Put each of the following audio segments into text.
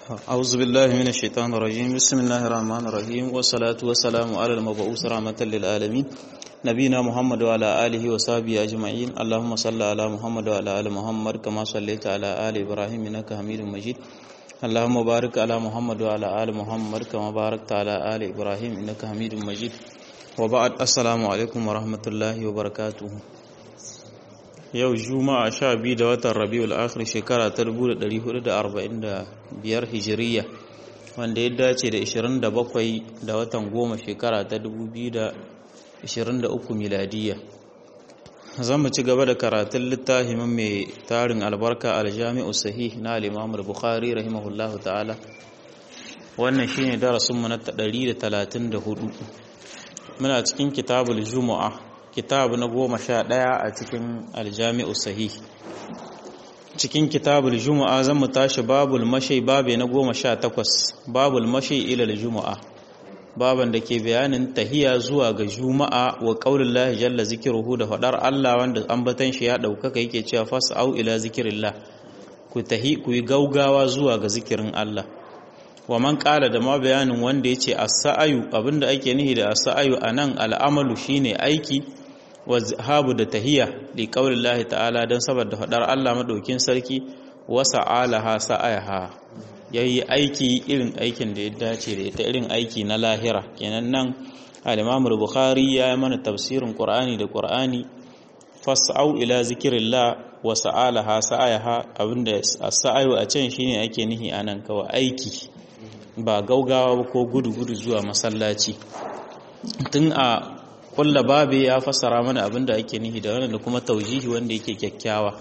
أعوذ بالله من الشيطان الرجيم بسم الله الرحمن الرحيم والصلاة والسلام على المبعوث رحمة للعالمين نبينا محمد وعلى آله وصحبه أجمعين اللهم صل على محمد وعلى آل محمد كما صليت على آل إبراهيم إنك حميد مجيد اللهم بارك على محمد وعلى آل محمد كما باركت على آل إبراهيم إنك حميد مجيد وبعد السلام عليكم ورحمة الله وبركاته yau juma'a sha biyu da watan rabiul akhir shekara ta 1445 hijiriya wanda ya dace da 27 da watan goma shekara ta 2023 miladiya zan mu ci gaba da karatun littafin mai tarin albarka aljami'u sahih na al-imam bukhari rahimahullahu ta'ala wannan shine darasinmu na 134 muna cikin kitabul juma'a kitab na goma sha ɗaya a cikin aljami'u sahih cikin kitabul juma'a zan mu tashi babul mashai babe na goma sha takwas babul mashai ilal juma'a baban da ke bayanin tahiya zuwa ga juma'a wa qaulin lahi jalla zikruhu da faɗar Allah wanda ambatan shi ya ɗaukaka yake cewa fas'au ila zikrillah ku tahi ku yi gaugawa zuwa ga zikirin Allah wa man ƙala da ma bayanin wanda ya ce as-sa'ayu abinda ake nihi da as-sa'ayu anan al'amalu shine aiki wa zahabu da tahiya li qaulillahi ta'ala dan saboda fadar Allah madaukin sarki wa sa'alaha sa'ayaha yayi aiki irin aikin da ya dace da ita irin aiki na lahira kenan nan al-Imam al-Bukhari ya yi mana tafsirin Qur'ani da Qur'ani fas'au ila zikrillah wa sa'alaha sa'ayaha abinda as-sa'ayu a can shine ake nihi anan kawai aiki ba gaugawa ko gudu-gudu zuwa masallaci tun a kulla babe ya fassara mana abinda ake nihi da wannan da kuma taujihi wanda yake kyakkyawa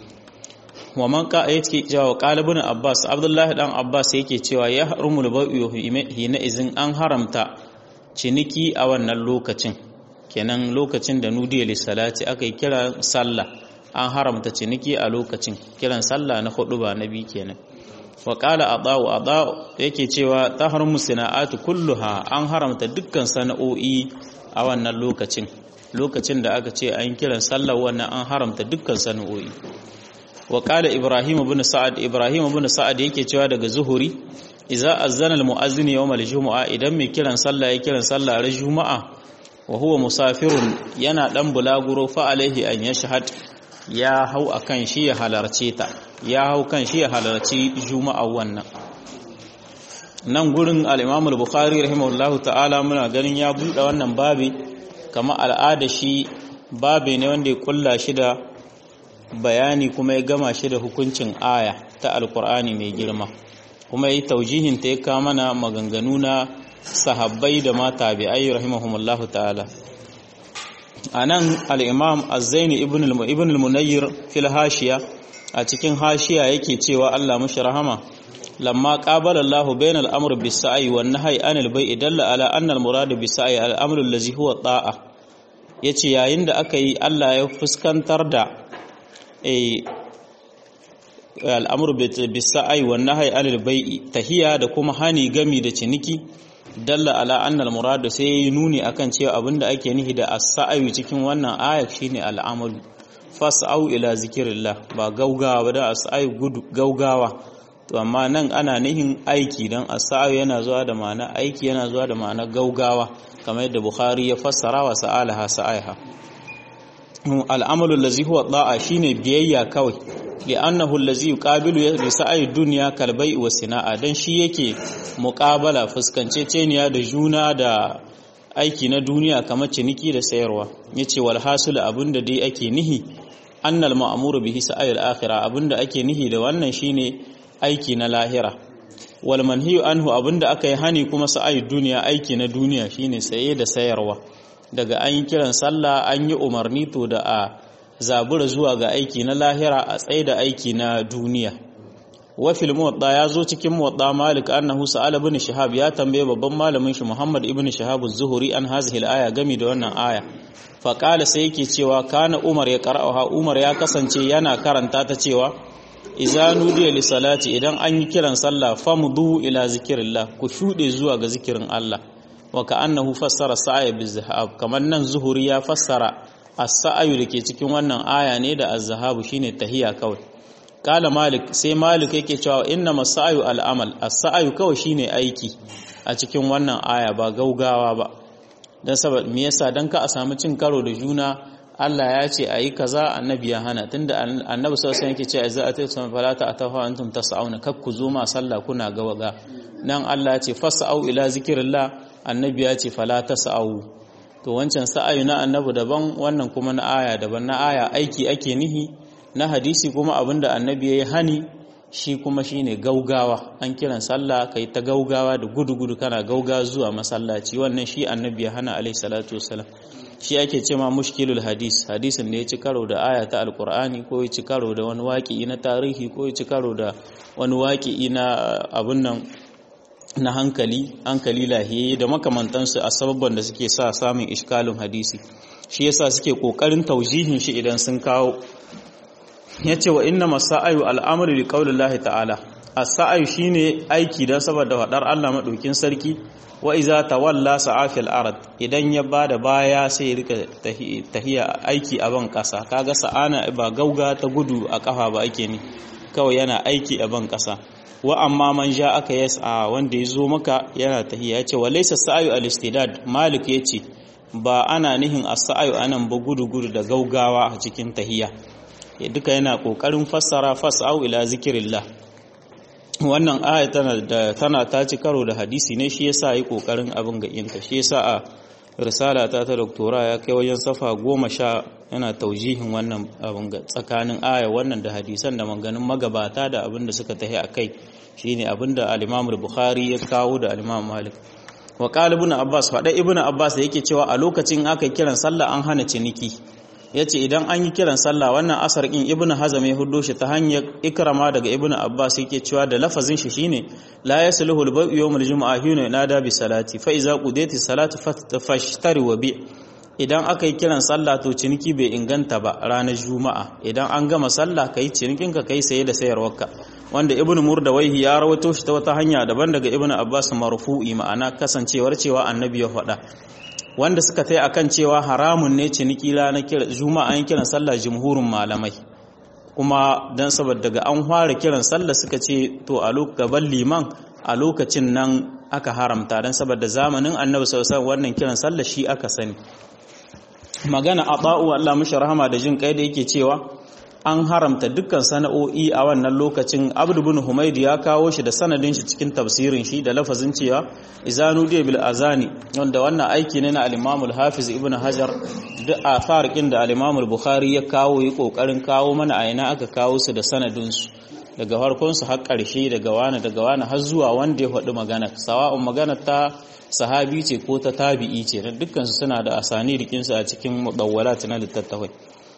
wa man ka yake cewa qalibun abbas abdullahi dan abbas yake cewa ya harumul bai'u hina izin an haramta ciniki a wannan lokacin kenan lokacin da nudiya lissalati aka yi kira sallah an haramta ciniki a lokacin kiran sallah na hudu ba nabi kenan wa qala adau adau yake cewa tahrumu sana'atu kulluha an haramta dukkan sana'o'i a wannan lokacin lokacin da aka ce an kiran sallar wannan an haramta dukkan sana'o'i wa qala ibrahim ibn sa'ad ibrahim ibn sa'ad yake cewa daga zuhuri idza azzana almu'azzin yawm aljum'a idan mai kiran sallah ya kiran sallah ran juma'a wa huwa musafirun yana dan bulaguro fa alaihi an yashhad ya hau akan shi ya halarce ta ya hau kan shi ya halarci juma'a wannan nan gurin al-Imam al-Bukhari rahimahullahu ta'ala muna ganin ya buɗe wannan babi kama al'ada shi babi ne wanda ya kulla shi da bayani kuma ya gama shi da hukuncin aya ta alkur'ani mai girma kuma yi taujihin ta ya kama mana maganganu na sahabbai da ma tabi'ai rahimahumullahu ta'ala anan al-Imam Az-Zaini ibn al-Munayyir fil hashiya a cikin hashiya yake cewa Allah mushi rahama lamma qabala Allahu bayna al-amr bis-sa'i wan nahyi anil bai'i dalla ala anna al-murad bis-sa'i al-amru allazi huwa ta'a yace yayin da aka yi Allah ya fuskantar da eh al-amru bis-sa'i wan nahyi anil bai'i tahiya da kuma hani gami da ciniki dalla ala anna al-murad sai nuni akan cewa abinda ake nihi da as-sa'i cikin wannan ayat shine al-amalu fas'au ila zikrillah ba gaugawa ba da as-sa'i gudu gaugawa to amma nan ana nihin aiki don asa'u yana zuwa da ma'ana aiki yana zuwa da ma'ana gaugawa kamar yadda bukhari ya fassara wa sa'alaha sa'aiha al'amalu allazi huwa da'a shine biyayya kawai li'annahu allazi yuqabilu bi sa'i dunya kal bai'i wa sina'a dan shi yake muqabala fuskanceceniya da juna da aiki na duniya kamar ciniki da sayarwa yace wal hasul abinda dai ake nihi annal ma'muru bihi sa'il akhirah abinda ake nihi da wannan shine aiki na lahira wal manhiyu anhu abinda aka yi hani kuma sa'ayi duniya aiki na duniya shine saye da sayarwa daga an yi kiran sallah an yi umarni to da a zabura zuwa ga aiki na lahira a tsaye da aiki na duniya wa fil muwatta ya zo cikin muwatta malik annahu sa'ala ibn shihab ya tambaye babban malamin shi muhammad ibn shihab az-zuhri an hazihi al-aya gami da wannan aya fa qala sai yake cewa kana umar ya qara'aha umar ya kasance yana karanta ta cewa iza nudiya li salati idan an yi kiran sallah famdu ila zikrillah ku shude zuwa ga zikirin Allah wa ka'annahu fassara sa'a bizahab kamar nan zuhuri ya fassara as-sa'ayu dake cikin wannan aya ne da az-zahabu shine tahiya kawai kala malik sai malik yake cewa inna masa'ayu al'amal as-sa'ayu kawai shine aiki a cikin wannan aya ba gaugawa ba dan saboda me yasa dan ka a samu cin karo da juna Allah ya ce ayi kaza annabi ya hana tunda annabi sallallahu alaihi wasallam yake cewa za a tayi sama falata atafa antum tas'auna kak ku zo ma sallah kuna gawaga nan Allah ya ce fas'au ila zikrillah annabi ya ce fala tas'au to wancan sa'ayu na annabi daban wannan kuma na aya daban na aya aiki ake nihi na hadisi kuma abinda annabi yayi hani shi kuma shine gaugawa an kiran sallah kai ta gaugawa da gudu-gudu kana gauga zuwa masallaci wannan shi annabi ya hana alaihi salatu wassalam shi ake cewa mushkilul hadis hadisin da ya ci karo da aya ta alqur'ani ko ya ci karo da wani waƙi na tarihi ko ya ci karo da wani waƙi na abun nan na hankali hankali lahiye da makamantansu a sababban da suke sa samun iskalin hadisi shi yasa suke kokarin taujihin shi idan sun kawo yace wa inna masa'ayu al'amru li qaulillahi ta'ala as-sa'ayu shine aiki dan saboda fadar Allah madaukin sarki wa iza tawalla sa'afil ard idan ya bada baya sai ya rika tahiya aiki a ban kasa kaga sa'ana ba gauga ta gudu a kafa ba ake ni kawai yana aiki a ban kasa wa amma man ja aka yasa wanda ya zo maka yana tahiya yace wa laysa sa'ayu al-istidad malik yace ba ana nihin as-sa'ayu anan ba gudu gudu da gaugawa a cikin tahiya duka yana kokarin fassara fas'au ila zikrillah wannan aya tana da tana ta ci karo da hadisi ne shi yasa yi kokarin abin ga inta shi yasa a risala ta ta doktora ya kai wajen safa goma sha yana taujihin wannan abin ga tsakanin aya wannan da hadisan da maganin magabata da abin da suka tahi a kai shine abin da al-Imam bukhari ya kawo da al-Imam Malik wa qala ibn Abbas fada ibn Abbas da yake cewa a lokacin aka kiran sallah an hana ciniki yace idan an yi kiran sallah wannan asar in ibnu hazam ya huddo shi ta hanyar ikrama daga ibnu abbas yake cewa da lafazin shi shine la yasluhu al-bai'u yawm al-jum'a hina nada bi salati fa iza qudiyati salatu fashtari wa bi idan aka yi kiran sallah to ciniki bai inganta ba ranar juma'a idan an gama sallah kai cinikin ka kai saye da sayarwarka wanda ibnu murdawaihi ya rawaito shi ta wata hanya daban daga ibnu abbas marfu'i ma'ana kasancewar cewa annabi ya faɗa wanda suka tai akan cewa haramun ne ciniki na kira juma'a an kiran sallah jumhurin malamai kuma dan saboda daga an fara kiran sallah suka ce to a gaban liman a lokacin nan aka haramta dan saboda zamanin annabi sallallahu alaihi wannan kiran sallah shi aka sani magana aba'u Allah mishi rahama da jin kai da yake cewa an haramta dukkan sana'o'i a wannan lokacin abdu bin humaydi ya kawo shi da sanadin shi cikin tafsirin shi da lafazin cewa izanu diya bil azani wanda wannan aiki ne na al-imam al-hafiz ibn hajar duk a farqin da al-imam al-bukhari ya kawo yi kokarin kawo mana a ina aka kawo su da sanadin su daga farkon su har karshe daga wani daga wani har zuwa wanda ya faɗi magana sawa'un magana ta sahabi ce ko ta tabi'i ce dukkan su suna da asani rikin su a cikin mudawwalat na littattafai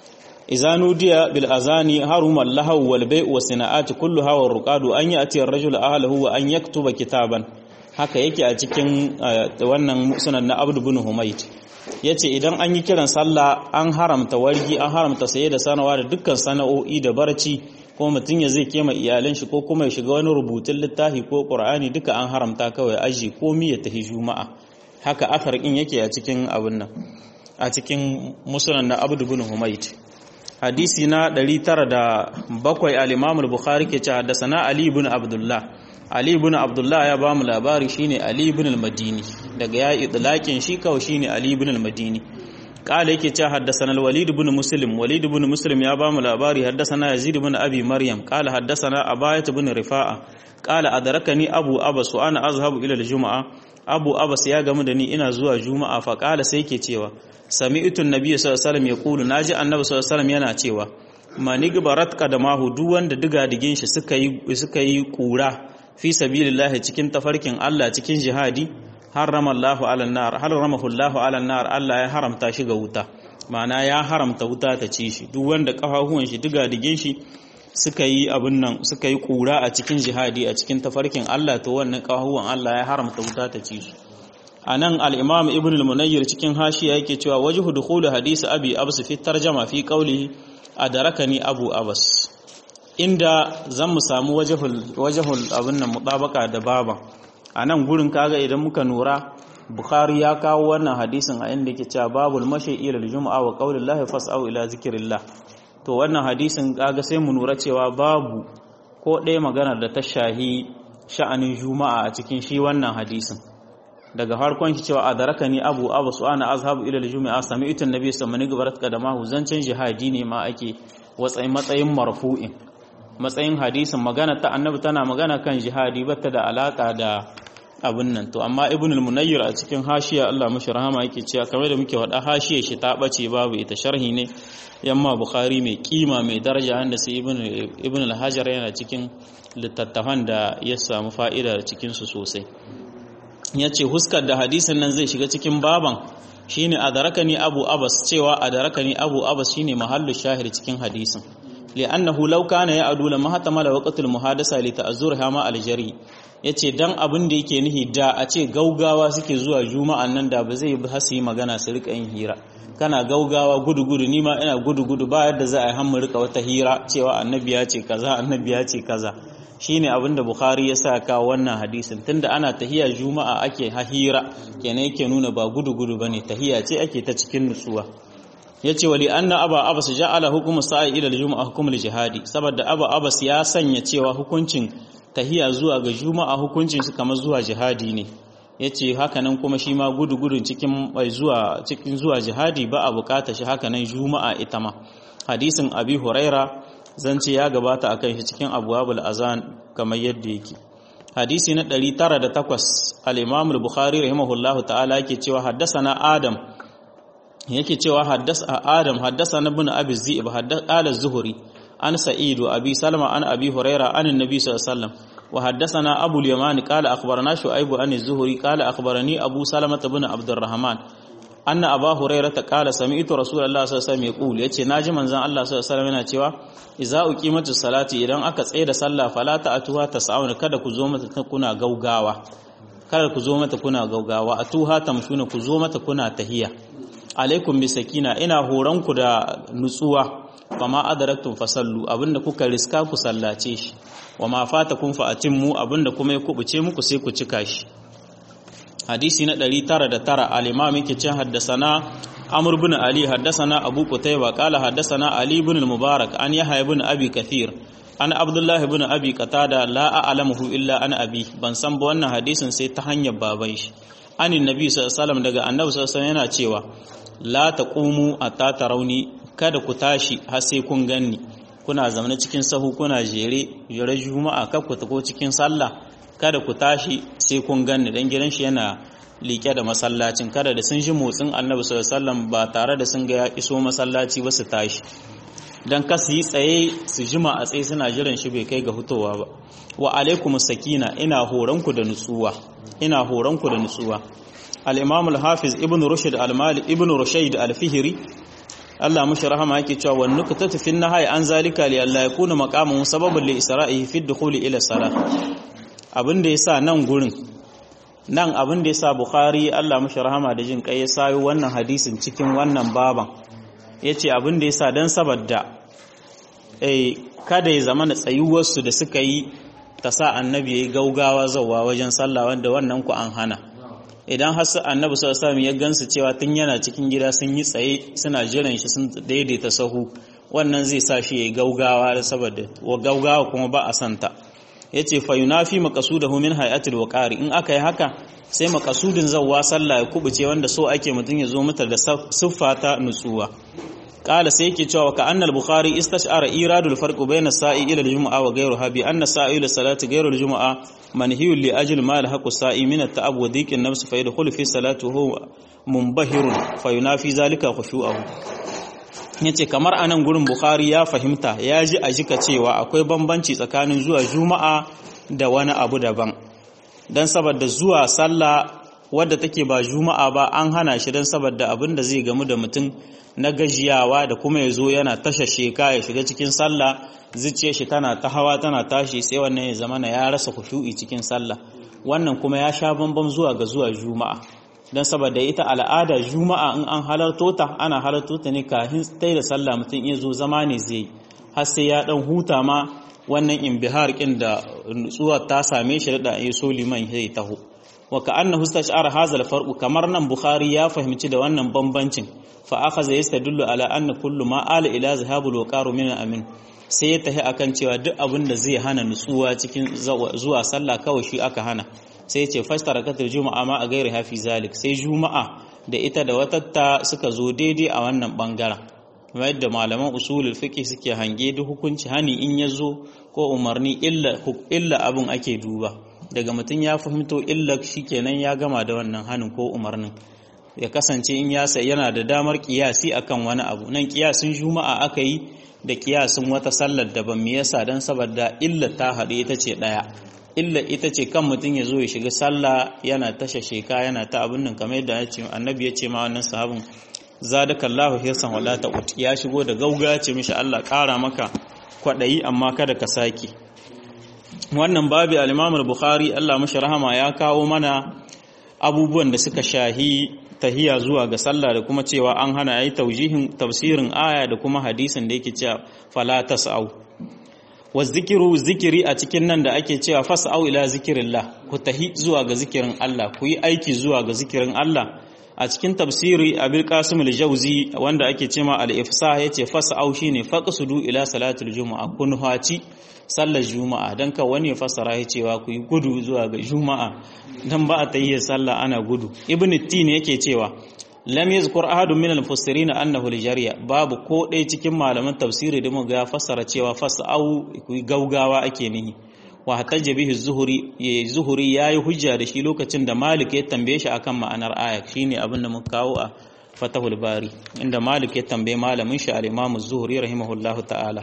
إذا نودي بالأذان هرم اللهو والبيع والصناعات كلها والرقاد أن يأتي الرجل أهله وأن يكتب كتابا haka yake a cikin wannan sunan na Abdul bin Humayt yace idan an yi kiran sallah an haramta wargi an haramta saye da sanawa da dukkan sana'o'i da barci ko mutum ya zai kema iyalan shi ko kuma ya shiga wani rubutun littafi ko Qur'ani duka an haramta kawai aji ko mi ya tafi juma'a haka athar din yake a cikin abun nan a cikin musnad na Abdul bin Humayt hadisi na 907 al-Imam al-Bukhari ke ce haddathana Ali ibn Abdullah Ali ibn Abdullah ya ba mu labari shine Ali ibn al-Madini daga ya idlaqin shi kawai shine Ali ibn al-Madini kala yake ce haddathana al-Walid ibn Muslim Walid ibn Muslim ya ba mu labari haddathana Yazid ibn Abi Maryam kala haddathana Abayat ibn Rifa'a kala adrakani Abu Abbas wa ana azhabu ila al-Jum'a Abu Abbas ya gamu da ni ina zuwa Juma'a fa kala sai yake cewa sami'tu an-nabiy sallallahu alaihi wasallam yaqulu naji annabi sallallahu alaihi wasallam yana cewa manigbarat qadamahu duk wanda diga digin shi suka yi suka yi kura fi sabilillah cikin tafarkin Allah cikin jihadi harrama Allahu ala nar harramahu Allahu ala nar Allah ya haramta shi ga wuta ma'ana ya haramta wuta ta ci shi duk wanda kafafuwan shi diga digin shi suka yi abin nan suka yi kura a cikin jihadi a cikin tafarkin Allah to wannan kafafuwan Allah ya haramta wuta ta ci su a nan al'imam ibn al-munayyar cikin hashiya yake cewa waje hudukulu hadisi abi abs fi tarjama fi kauli a darakani abu abas inda zan mu samu wajahul abin nan mutabaka da baba a nan gurin kaga idan muka nura bukhari ya kawo wannan hadisin a inda yake cewa babul mashi ila juma'a wa qaulillahi fas'au ila zikrillah to wannan hadisin kaga sai mu nura cewa babu ko ɗaya magana da ta shahi sha'anin juma'a a cikin shi wannan hadisin daga farkon shi cewa adaraka ni abu abu su ana azhabu ila juma'a sami itin nabi sallallahu alaihi wasallam da mahu zancen jihadi ne ma ake watsayin matsayin marfu'in matsayin hadisin magana ta annabi tana magana kan jihadi bata da alaka da abin nan to amma ibn al-munayyir a cikin hashiya Allah mashi rahama yake cewa kamar da muke wada hashiya shi ta bace babu ita sharhi ne yamma bukhari mai kima mai daraja wanda sai ibn ibn al-hajar yana cikin littattafan da ya samu fa'ida cikin su sosai yace huskar da hadisin nan zai shiga cikin baban shine adarakani abu abbas cewa adarakani abu abbas shine mahallu shahir cikin hadisin li'annahu law kana ya'du lama hatamala waqtul muhadasa li ta'azzurha ma al-jari yace dan abin da yake nihi da a ce gaugawa suke zuwa juma'an nan da ba zai bi hasi magana su rika yin hira kana gaugawa gudu gudu ni ma ina gudu gudu ba yadda za a yi hammu rika wata hira cewa annabi ya ce kaza annabi ya ce kaza shine abin da bukhari ya sa ka wannan hadisin tunda ana tahiya juma'a ake hira kenan yake nuna ba gudu gudu bane tahiya ce ake ta cikin nutsuwa yace wali anna aba abbas ja'ala hukumu sa'i ila al-jum'a hukumul jihadi saboda aba abbas ya sanya cewa hukuncin tahiya zuwa ga juma'a hukuncin su kamar zuwa jihadi ne yace hakanan kuma shi ma gudu gudun cikin mai zuwa cikin zuwa jihadi ba a bukata shi hakanan juma'a ita ma hadisin abi huraira zance ya gabata akan shi cikin abwabul azan kamar yadda yake hadisi na 908 al-imam al-bukhari rahimahullahu ta'ala yake cewa haddasa adam yake cewa haddasa adam haddasa na bin abi zi'ib haddasa az-zuhri an sa'id wa abi salma an abi huraira an annabi sallallahu alaihi wasallam wa haddathana abu al-yamani qala akhbarana shu'aib an az-zuhri qala akhbarani abu salama bin abdurrahman anna aba huraira ta qala sami'tu rasulullah sallallahu alaihi wasallam yaqul yace naji manzon Allah sallallahu alaihi wasallam yana cewa idza uqimatu salati idan aka tsaye da sallah fala ta'tuha tas'auna kada ku zo mata kuna gaugawa kada ku zo mata kuna gaugawa atuha tamshuna ku zo mata kuna tahiya alaikum bi sakina ina horanku da nutsuwa fama adaraktum fasallu abinda kuka riska ku sallace shi wama fatakum fa atimmu abinda kuma ya kubuce muku sai ku cika shi hadisi na 909 al-imam yake cin haddasana amr ibn ali haddasana abu qutayba qala haddasana ali ibn al-mubarak an yahya ibn abi kathir an abdullah ibn abi qatada la a'lamuhu illa ana abi ban san ba wannan hadisin sai ta hanyar baban shi anin nabi sallallahu alaihi wasallam daga annabi sallallahu alaihi wasallam yana cewa la taqumu atta tarawni kada ku tashi har sai kun ganni kuna zamana cikin sahu kuna jere jere juma'a kar ku tako cikin sallah kada ku tashi sai kun ganni dan gidan shi yana liƙe da masallacin kada da sun ji motsin annabi sallallahu alaihi wasallam ba tare da sun ga ya iso masallaci ba su tashi dan ka su yi tsaye su jima a tsaye suna jiran shi bai kai ga hutowa ba wa alaikum sakina ina horanku da nutsuwa ina horanku da nutsuwa al-imam al-hafiz ibn rushd al-mali ibn rushayd al-fihri Allah mushi rahama yake cewa wan nuqtatu fi nahyi an zalika li alla yakuna maqamun sababan li isra'ihi fi dukhuli ila salat abin da yasa nan gurin nan abin da yasa bukhari Allah mushi rahama da jin kai ya sayo wannan hadisin cikin wannan baban yace abin da yasa dan saboda eh kada ya zama tsayuwar su da suka yi ta sa annabi yayi gaugawa zawa wajen sallah wanda wannan ku an hana idan har annabi sallallahu alaihi ya gansu cewa tun yana cikin gida sun yi tsaye suna jiran shi sun daidaita sahu wannan zai sa shi yayi gaugawa da saboda wa gaugawa kuma ba a santa yace fa yunafi maqsudahu min hayatil waqari in aka yi haka sai maqasudin zawwa sallah ya kubuce wanda so ake mutun ya zo mata da siffa ta nutsuwa qala sai yake cewa ka annal bukhari istashara iradul farq bayna sa'i ila al-jum'a wa ghayruha bi anna sa'i ila salati ghayru al-jum'a manhiyun li ajli ma lahaqu sa'i min at-ta'ab wa dhiq an-nafs fa yadkhulu fi salati huwa munbahirun fa yunafi zalika khushu'ahu yace kamar anan gurin bukhari ya fahimta ya ji a jika cewa akwai bambanci tsakanin zuwa juma'a da wani abu daban dan saboda zuwa sallah wadda take ba juma'a ba an hana shi dan saboda abin da zai gamu da mutum na gajiyawa da kuma ya zo yana tasha sheka ya shiga cikin sallah zuciyar shi tana ta hawa tana tashi sai wannan ya zama na ya rasa khushu'i cikin sallah wannan kuma ya sha bambam zuwa ga zuwa juma'a dan saboda ita al'ada juma'a in an halarto ta ana halarto ta ne kafin tai da sallah mutum ya zo zama ne zai har sai ya dan huta ma wannan imbihar kin da nutsuwa ta same shi da ya so liman ya taho wa ka'annahu istash'ara hadha al-farq kamar nan bukhari ya fahimci da wannan bambancin fa akhadha yastadullu ala anna kullu ma ala ila zahabul waqaru min amin sai ya tahi akan cewa duk abin da zai hana nutsuwa cikin zuwa sallah kawai shi aka hana sai ya ce fastarakatul juma'a ma a gairi hafi zalik sai juma'a da ita da watatta suka zo daidai a wannan bangaren kamar yadda malaman usulul fiqh suke hange duk hukunci hani in ya zo ko umarni illa illa abin ake duba daga mutum ya fahimto illa shikenan ya gama da wannan hanin ko umarnin ya kasance in ya yana da damar kiyasi akan wani abu nan kiyasin juma'a aka yi da kiyasin wata sallar daban me yasa dan saboda illa ta haɗu ita ce ɗaya illa ita ce kan mutum ya zo ya shiga sallah yana tasha sheka yana ta abin nan kamar yadda annabi ya ce ma wannan sahabin zadakallahu hirsan wala ta'ut ya shigo da gauga ce mishi Allah ƙara maka kwaɗayi amma kada ka sake wannan babi al-Imam al-Bukhari Allah mashi rahama ya kawo mana abubuwan da suka shahi tahiya zuwa ga sallah da kuma cewa an hana yayi taujihin tafsirin aya da kuma hadisin da yake cewa fala tasau wa zikiru zikiri a cikin nan da ake cewa fasau ila zikirillah ku tahi zuwa ga zikirin Allah ku yi aiki zuwa ga zikirin Allah a cikin tafsiri abil qasim al-jawzi wanda ake cewa al-ifsah yace fasau shine faqsudu ila salatul jumu'a kun haci sallar juma'a dan ka wani fasara ya cewa ku yi gudu zuwa ga juma'a dan ba a tayyar sallah ana gudu ibn tin yake cewa lam yazkur ahadun min al-mufassirin annahu al-jariya babu ko ɗaya cikin malaman tafsiri da muga fassara cewa fasau ku gaugawa ake nihi wa hatajja bihi zuhuri ya zuhuri yayi hujja da shi lokacin da malik ya tambaye shi akan ma'anar aya shine abin da muka kawo a fatahul bari inda malik ya tambaye malamin shi al-imam az-zuhri rahimahullahu ta'ala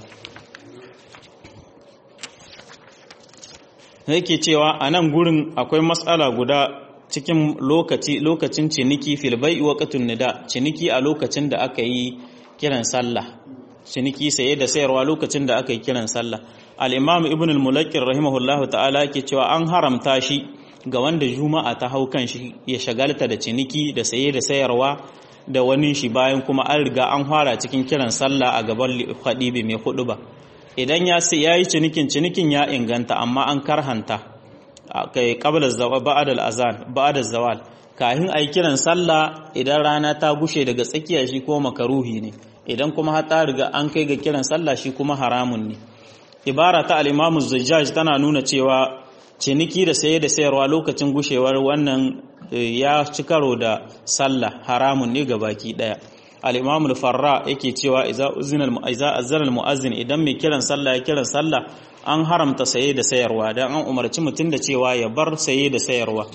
yake cewa a nan gurin akwai matsala guda cikin lokaci lokacin ciniki fil bai'i waqtun nida ciniki a lokacin da aka yi kiran sallah ciniki saye da sayarwa lokacin da aka yi kiran sallah al-imam ibn al-mulakkir rahimahullahu ta'ala yake cewa an haramta shi ga wanda juma'a ta hau kan shi ya shagalta da ciniki da saye da sayarwa da wani shi bayan kuma an riga an fara cikin kiran sallah a gaban khadibi mai hudu ba idan ya ya yi cinikin cinikin ya inganta amma an karhanta kai qabla zawal ba'da al-azan ba'da zawal kahin ayi kiran sallah idan rana ta gushe daga tsakiya shi ko makaruhi ne idan kuma har ta riga an kai ga kiran sallah shi kuma haramun ne ibara ta al-imam zajjaj tana nuna cewa ciniki da saye da sayarwa lokacin gushewar wannan ya ci karo da sallah haramun ne ga baki daya al-imam al-farra yake cewa idza uzina al-mu'azza azzana al-mu'azzin idan mai kiran sallah ya kiran sallah an haramta saye da sayarwa dan an umarci mutum da cewa ya bar saye da sayarwa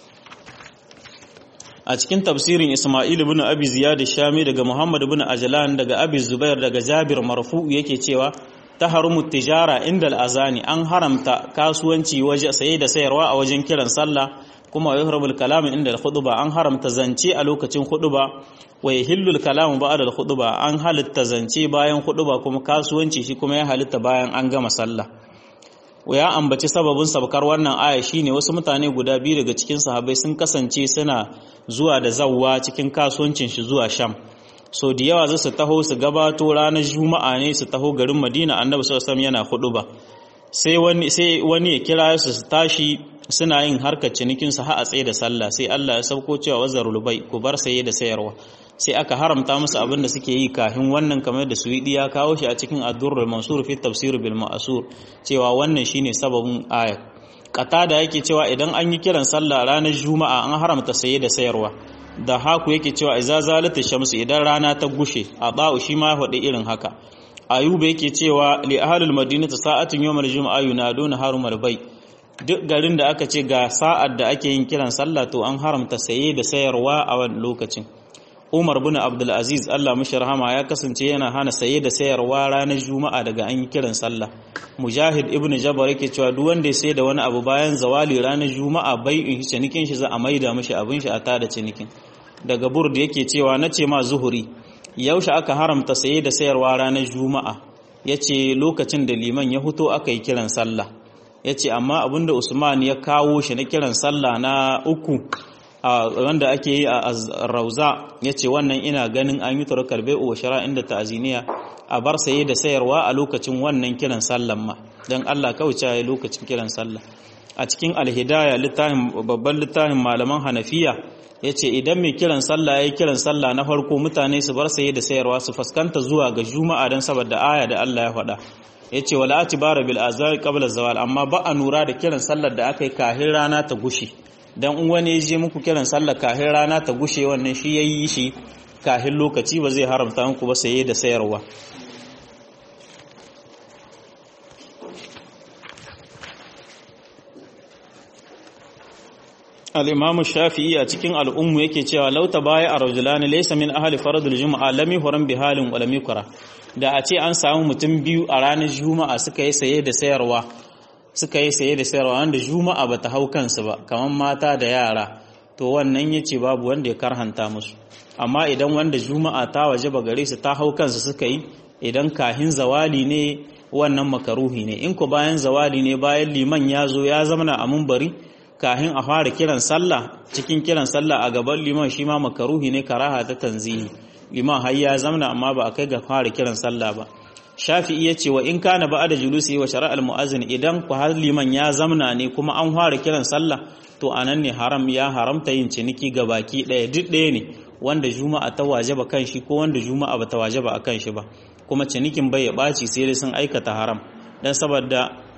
a cikin tafsirin Isma'il ibn Abi Ziyad Shami daga Muhammad ibn Ajlan daga Abi Zubair daga Jabir marfu yake cewa taharumu tijara inda al-azani an haramta kasuwanci waje saye da sayarwa a wajen kiran sallah kuma yuhrabul kalam inda al-khutba an haramta zance a lokacin khutba wa yahillu al-kalam ba'da al-khutba an halitta zance bayan khutba kuma kasuwanci shi kuma ya halitta bayan an gama sallah ya ambaci sababin sabkar wannan aya shine wasu mutane guda biyu daga cikin sahabbai sun kasance suna zuwa da zawwa cikin kasuwancin shi zuwa Sham so da yawa za su taho su gabato ranar Juma'a ne su taho garin Madina Annabi sallallahu alaihi yana huduba sai wani sai wani ya kira su su tashi suna yin harkar cinikin su har a tsaye da sallah sai Allah ya sauko cewa wazarul bai ku bar saye da sayarwa sai aka haramta musu abin da suke yi kafin wannan kamar da suwidi ya kawo shi a cikin ad-durrul mansur fi tafsir bil ma'sur cewa wannan shine sababin ayat qatada yake cewa idan an yi kiran sallah ranar juma'a an haramta saye da sayarwa da haku yake cewa iza zalata shamsu idan rana ta gushe a ba'u shi ma faɗi irin haka ayuba yake cewa li ahlul madinati sa'atun yawmal juma'a yunaduna harumal bai duk garin da aka ce ga sa'ar da ake yin kiran sallah to an haramta saye da sayarwa a wannan lokacin Umar bin Abdul Aziz Allah mishi rahama ya kasance yana hana saye da sayarwa ranar Juma'a daga an yi kiran sallah. Mujahid ibn Jabbar yake cewa duk wanda ya sayar da wani abu bayan zawali ranar Juma'a bai in cinikin shi za a maida mishi abin shi a tada cinikin. Daga Burd yake cewa na ce ma zuhuri yaushe aka haramta saye da sayarwa ranar Juma'a yace lokacin da liman ya huto aka yi kiran sallah. Yace amma abinda Usman ya kawo shi na kiran sallah na uku wanda ake yi a rauza ya ce wannan ina ganin an yi turakar bai'u wa shara inda ta'aziniya a bar saye da sayarwa a lokacin wannan kiran sallan ma don Allah kawai ya lokacin kiran sallah a cikin alhidaya littafin babban littafin malaman hanafiya ya ce idan mai kiran sallah ya yi kiran sallah na farko mutane su bar saye da sayarwa su fuskanta zuwa ga juma'a don saboda aya da Allah ya faɗa ya ce wala ati bara bil azari qabla zawal amma ba a nura da kiran sallar da aka yi kahin rana ta gushe dan in wani ya je muku kiran sallar kahin rana ta gushe wannan shi yayi shi kahin lokaci ba zai haramta muku ba saye da sayarwa al'imamu shafi'i a cikin al'ummu yake cewa lauta baya a rajulani laisa min ahali faradul juma'a lami horon bihalin walami kura da a ce an samu mutum biyu a ranar juma'a suka yi saye da sayarwa suka yi saye da sayarwa wanda juma'a ba ta hau kansu ba kamar mata da yara to wannan ya ce babu wanda ya karhanta musu amma idan wanda juma'a ta waje ba gare su ta hau kansu suka yi idan kahin zawali ne wannan makaruhi ne in ku bayan zawali ne bayan liman ya zo ya zamana a mumbari kahin a fara kiran sallah cikin kiran sallah a gaban liman shi ma makaruhi ne karaha ta tanzihi liman har ya zamna amma ba a kai ga fara kiran sallah ba shafi'i ya ce wa in kana ba da julusi wa shara'al mu'azzin idan ku har liman ya zamna ne kuma an fara kiran sallah to anan ne haram ya haramta yin ciniki ga baki ɗaya duk ɗaya ne wanda juma'a ta wajaba kan shi ko wanda juma'a ba ta wajaba a kan shi ba kuma cinikin bai ya ɓaci sai dai sun aikata haram dan saboda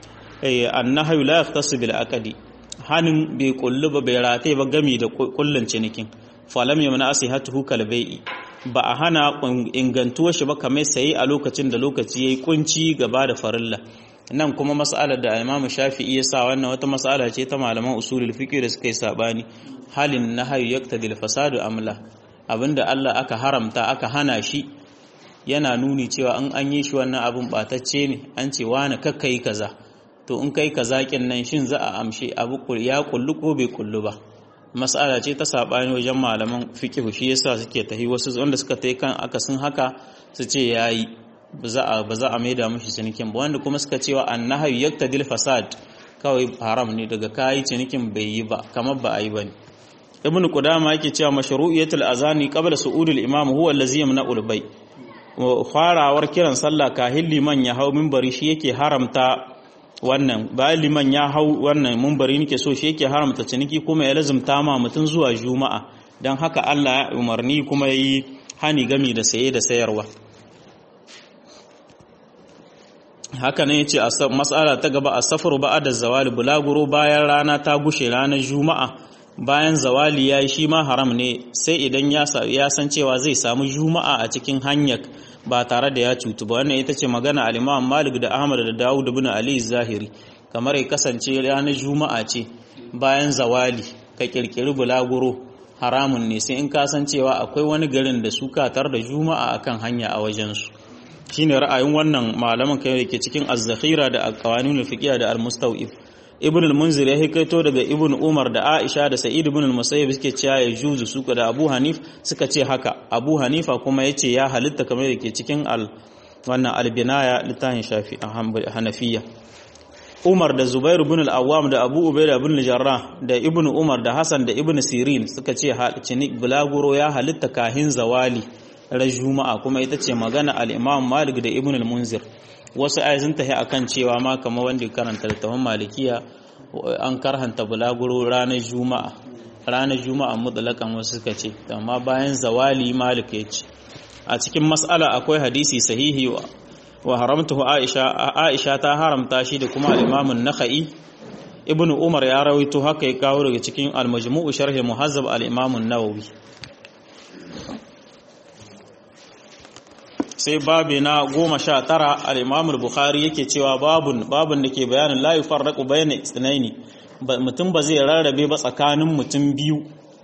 annahu la yahtasu bil aqdi hannun bai kullu ba bai rataye ba gami da kullun cinikin falam yamna asihatuhu kalbai'i ba a hana ingantuwar shi ba kamar sayi a lokacin da lokaci yayi kunci gaba da farilla nan kuma mas'alar da Imam Shafi'i ya sa wannan wata mas'ala ce ta malaman usulul fiqh da suka yi sabani halin nahyu yaqtadi al-fasadu amla abinda Allah aka haramta aka hana shi yana nuni cewa an an yi shi wannan abin batacce ne an ce wani kakkai kaza to in kai kazakin nan shin za a amshe abu ya kullu ko bai kullu ba mas'ala ce ta sabani wajen malaman fiqh shi yasa suke tahi wasu wanda suka tai kan akasin haka su ce yayi ba za a ba za a maida mushi cinikin ba wanda kuma suka cewa annahyu yaktadil fasad kawai haram ne daga kai cinikin bai yi ba kamar ba a yi bane ibn qudama yake cewa mashru'iyatul azani qabla su'udul imam huwa allazi yamna'ul bay farawar kiran sallah kahin liman ya hau minbari shi yake haramta wannan bayan liman ya hau wannan mumbari nake so shi yake haramta ciniki kuma ya lazumta ma mutum zuwa juma'a don haka Allah ya umarni kuma yi hani gami da saye da sayarwa haka ne yace mas'ala ta gaba as-safru ba'da zawali bulaguro bayan rana ta gushe ranar juma'a bayan zawali yayi shi ma haram ne sai idan ya san cewa zai samu juma'a a cikin hanyar ba tare da ya cutu ba wannan ita ce magana al-Imam Malik da Ahmad da Dawud ibn Ali Zahiri kamar ya kasance ranar Juma'a ce bayan zawali ka kirkiri bulaguro haramun ne sai in kasancewa akwai wani garin da su katar da Juma'a akan hanya a wajen su shine ra'ayin wannan malaman kai da ke cikin az-zakhira da al-qawanin al-fiqhiyya da al-mustawif ibn al-munzir ya hikaito daga ibn umar da aisha da sa'id ibn al-musayyib suke cewa ya juzu suka da abu hanif suka ce haka abu hanifa kuma yace ya halitta kamar da ke cikin al wannan al-binaya littafin shafi hanafiya umar da zubair ibn al-awwam da abu ubaida ibn al-jarrah da ibn umar da hasan da ibn sirin suka ce cinik bulaguro ya halitta kahin zawali ran juma'a kuma ita ce magana al-imam malik da ibn al-munzir wasu ayi sun tafi akan cewa ma kamar wanda karanta littafin malikiya an karhanta bulaguro ranar juma'a ranar juma'a mutlakan wasu suka ce amma bayan zawali malik ya ce a cikin mas'ala akwai hadisi sahihi wa wa haramtahu aisha aisha ta haramta shi da kuma al-imam an-nakhai ibn umar ya rawaito haka ya kawo daga cikin al-majmu' sharh muhazzab al-imam an-nawawi sai babi na goma sha tara al'imamul bukhari yake cewa babun babun da ke bayanin layu farraku bayan tsinaini mutum ba zai rarrabe ba tsakanin mutum biyu